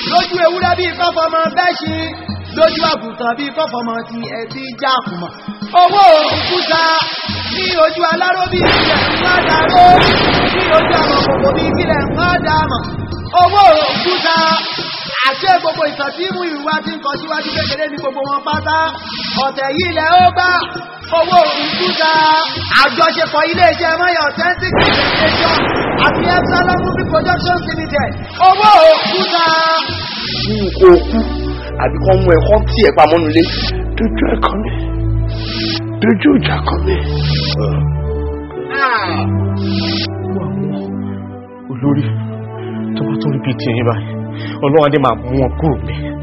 lójú ewúrẹ́ bí kọ́fọmọ bẹ́ṣin lójú àgùntàn bí kọ́fọmọ ti ẹ̀tí jákùmọ̀ owó òkúta ní ojú aláró bí ilẹ̀ ń wá dáró ní ojú àwọn kòkò bí kílẹ̀ ń wá dámọ̀ owó òkúta àṣẹ gbogbo ìtàn tí mú ìrùwá tí ń kọ síwájú kékeré ní gbogbo wọn pátá ọ̀tẹ̀ yìí lẹ̀ ó bá owó òkúta àjọṣepọ̀ iléeṣẹ́ mọ́yọ̀ authentic presentation àti epsilon movie productions limited owó òkúta. nínú kó o kú àbí kán mú ẹ kán tí ẹ pamọ́ nulẹ̀ dojú ẹ kan mi dojú ìjà kan mi. olórí tó bá tó rí bíi tiyín báyìí ọlọ́run adé máa mú wọn kúrò mi.